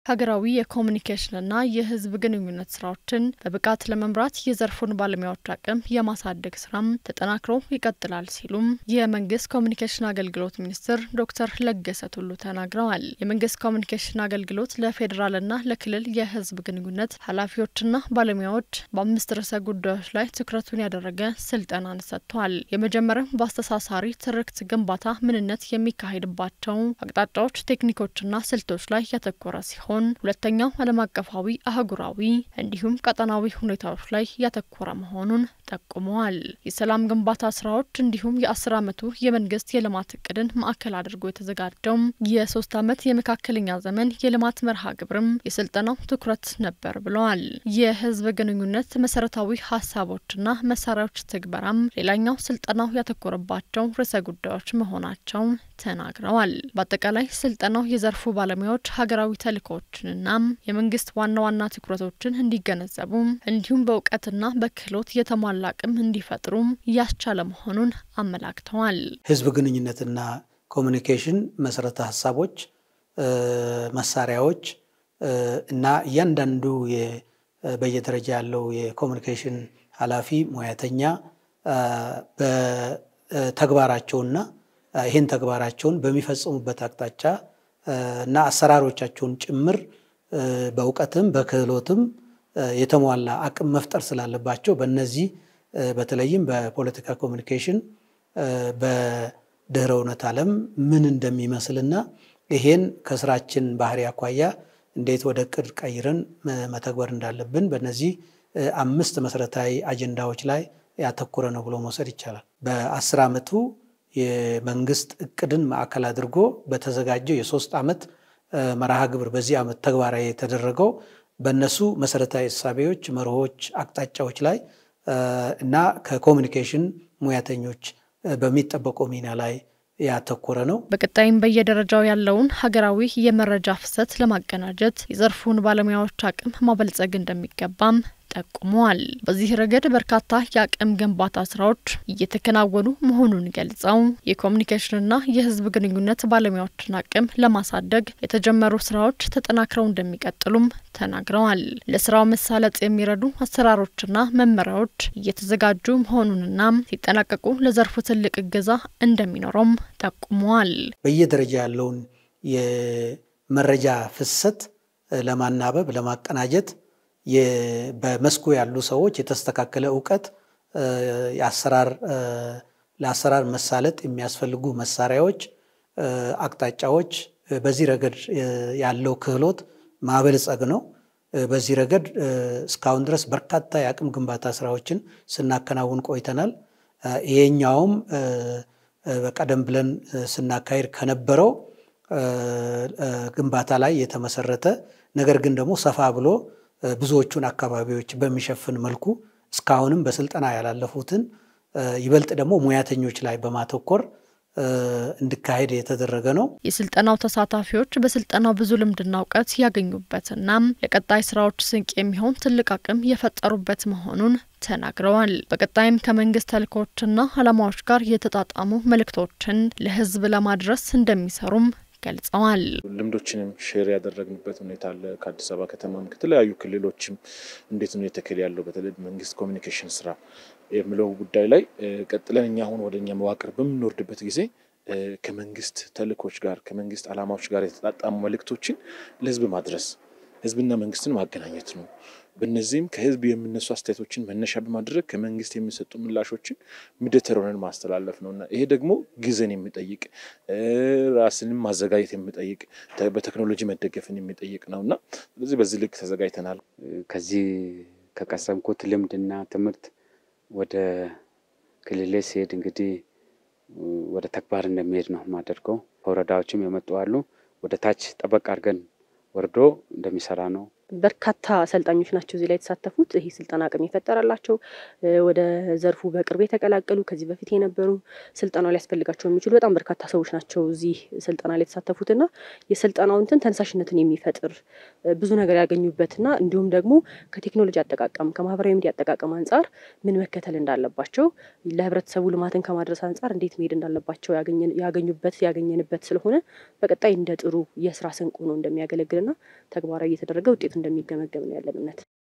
ሀገራዊ የኮሚኒኬሽንና የሕዝብ ግንኙነት ስራዎችን በብቃት ለመምራት የዘርፉን ባለሙያዎች አቅም የማሳደግ ስራም ተጠናክሮ ይቀጥላል ሲሉም የመንግስት ኮሚኒኬሽን አገልግሎት ሚኒስትር ዶክተር ለገሰ ቱሉ ተናግረዋል። የመንግስት ኮሚኒኬሽን አገልግሎት ለፌዴራልና ለክልል የሕዝብ ግንኙነት ኃላፊዎችና ባለሙያዎች በአምስት ርዕሰ ጉዳዮች ላይ ትኩረቱን ያደረገ ስልጠናን ሰጥቷል። የመጀመሪያው በአስተሳሳሪ ትርክት ግንባታ ምንነት የሚካሄድባቸው አቅጣጫዎች፣ ቴክኒኮችና ስልቶች ላይ ያተኮረ ሲሆን ሲሆን ሁለተኛው ዓለም አቀፋዊ አህጉራዊ እንዲሁም ቀጠናዊ ሁኔታዎች ላይ ያተኮረ መሆኑን ጠቁመዋል። የሰላም ግንባታ ስራዎች እንዲሁም የአስር ዓመቱ የመንግስት የልማት እቅድን ማዕከል አድርጎ የተዘጋጀው የሶስት ዓመት የመካከለኛ ዘመን የልማት መርሃ ግብርም የስልጠናው ትኩረት ነበር ብለዋል። የህዝብ ግንኙነት መሰረታዊ ሀሳቦችና መሳሪያዎች ትግበራም ሌላኛው ስልጠናው ያተኮረባቸው ርዕሰ ጉዳዮች መሆናቸው ተናግረዋል። በአጠቃላይ ስልጠናው የዘርፉ ባለሙያዎች ሀገራዊ ተልእኮ ችንና የመንግስት ዋና ዋና ትኩረቶችን እንዲገነዘቡ እንዲሁም በእውቀትና በክህሎት የተሟላ አቅም እንዲፈጥሩ ያስቻለ መሆኑን አመላክተዋል። ህዝብ ግንኙነትና ኮሚኒኬሽን መሰረተ ሀሳቦች፣ መሳሪያዎች እና እያንዳንዱ በየደረጃ ያለው የኮሚኒኬሽን ኃላፊ ሙያተኛ በተግባራቸውና ይህን ተግባራቸውን በሚፈጽሙበት አቅጣጫ እና አሰራሮቻቸውን ጭምር በእውቀትም በክህሎትም የተሟላ አቅም መፍጠር ስላለባቸው በእነዚህ በተለይም በፖለቲካ ኮሚኒኬሽን በድህረ እውነት ዓለም ምን እንደሚመስልና ይሄን ከስራችን ባህሪ አኳያ እንዴት ወደ እቅድ ቀይረን መተግበር እንዳለብን በእነዚህ አምስት መሰረታዊ አጀንዳዎች ላይ ያተኮረ ነው ብሎ መውሰድ ይቻላል። በአስር ዓመቱ የመንግስት እቅድን ማዕከል አድርጎ በተዘጋጀው የሶስት ዓመት መርሃ ግብር በዚህ ዓመት ተግባራዊ የተደረገው በእነሱ መሰረታዊ እሳቤዎች፣ መርሆች፣ አቅጣጫዎች ላይ እና ከኮሚኒኬሽን ሙያተኞች በሚጠበቀው ሚና ላይ ያተኮረ ነው። በቀጣይም በየደረጃው ያለውን ሀገራዊ የመረጃ ፍሰት ለማቀናጀት የዘርፉን ባለሙያዎች አቅም ማበልጸግ እንደሚገባም ጠቁመዋል። በዚህ ረገድ በርካታ የአቅም ግንባታ ስራዎች እየተከናወኑ መሆኑን ገልጸው የኮሚኒኬሽንና የሕዝብ ግንኙነት ባለሙያዎችን አቅም ለማሳደግ የተጀመሩ ስራዎች ተጠናክረው እንደሚቀጥሉም ተናግረዋል። ለስራው መሳለጥ የሚረዱ አሰራሮችና መመሪያዎች እየተዘጋጁ መሆኑንና ሲጠናቀቁ ለዘርፉ ትልቅ እገዛ እንደሚኖረውም ጠቁመዋል። በየደረጃ ያለውን የመረጃ ፍሰት ለማናበብ ለማቀናጀት በመስኩ ያሉ ሰዎች የተስተካከለ እውቀት የአሰራር ለአሰራር መሳለጥ የሚያስፈልጉ መሳሪያዎች፣ አቅጣጫዎች በዚህ ረገድ ያለው ክህሎት ማበልጸግ ነው። በዚህ ረገድ እስካሁን ድረስ በርካታ የአቅም ግንባታ ስራዎችን ስናከናውን ቆይተናል። ይሄኛውም በቀደም ብለን ስናካሄድ ከነበረው ግንባታ ላይ የተመሰረተ ነገር ግን ደግሞ ሰፋ ብሎ ብዙዎቹን አካባቢዎች በሚሸፍን መልኩ እስካሁንም በስልጠና ያላለፉትን ይበልጥ ደግሞ ሙያተኞች ላይ በማተኮር እንዲካሄድ የተደረገ ነው። የስልጠናው ተሳታፊዎች በስልጠናው ብዙ ልምድና እውቀት ያገኙበትና ለቀጣይ ስራዎች ስንቅ የሚሆን ትልቅ አቅም የፈጠሩበት መሆኑን ተናግረዋል። በቀጣይም ከመንግስት ተልእኮዎችና ዓላማዎች ጋር የተጣጣሙ መልእክቶችን ለሕዝብ ለማድረስ እንደሚሰሩም ገልጸዋል። ልምዶችንም ሼር ያደረግንበት ሁኔታ አለ። ከአዲስ አበባ ከተማም ከተለያዩ ክልሎችም እንዴት ነው የተከል ያለው በተለይ መንግስት ኮሚኒኬሽን ስራ የሚለው ጉዳይ ላይ ቀጥለን እኛ አሁን ወደ እኛ መዋቅር በምንወርድበት ጊዜ ከመንግስት ተልእኮች ጋር ከመንግስት ዓላማዎች ጋር የተጣጣሙ መልእክቶችን ለህዝብ ማድረስ ህዝብና መንግስትን ማገናኘት ነው። በእነዚህም ከህዝብ የሚነሱ አስተያየቶችን መነሻ በማድረግ ከመንግስት የሚሰጡ ምላሾችን ሚደተር ሆነን ማስተላለፍ ነው እና ይሄ ደግሞ ጊዜን የሚጠይቅ ራስንም ማዘጋጀት የሚጠይቅ በቴክኖሎጂ መደገፍን የሚጠይቅ ነው እና ስለዚህ በዚህ ልክ ተዘጋጅተናል። ከዚህ ከቀሰምኩት ልምድና ትምህርት ወደ ክልሌ ሲሄድ እንግዲህ ወደ ተግባር እንደሚሄድ ነው የማደርገው። ከወረዳዎችም የመጡ አሉ። ወደ ታች ጠበቅ አድርገን ወርዶ እንደሚሰራ ነው በርካታ አሰልጣኞች ናቸው እዚህ ላይ የተሳተፉት። ይህ ስልጠና አቅም የፈጠረላቸው ወደ ዘርፉ በቅርብ የተቀላቀሉ ከዚህ በፊት የነበሩ ስልጠና ሊያስፈልጋቸው የሚችሉ በጣም በርካታ ሰዎች ናቸው እዚህ ስልጠና ላይ የተሳተፉትና የስልጠናው እንትን ተነሳሽነትን የሚፈጥር ብዙ ነገር ያገኙበትና እንዲሁም ደግሞ ከቴክኖሎጂ አጠቃቀም ከማህበራዊ ሚዲያ አጠቃቀም አንጻር ምን መከተል እንዳለባቸው ለህብረተሰቡ ልማትን ከማድረስ አንጻር እንዴት መሄድ እንዳለባቸው ያገኙበት ያገኘንበት ስለሆነ በቀጣይ እንደ ጥሩ የስራ ስንቅ ሆኖ እንደሚያገለግልና ተግባራዊ እየተደረገ ውጤቱ እንደሚገመገም ነው ያለን እምነት።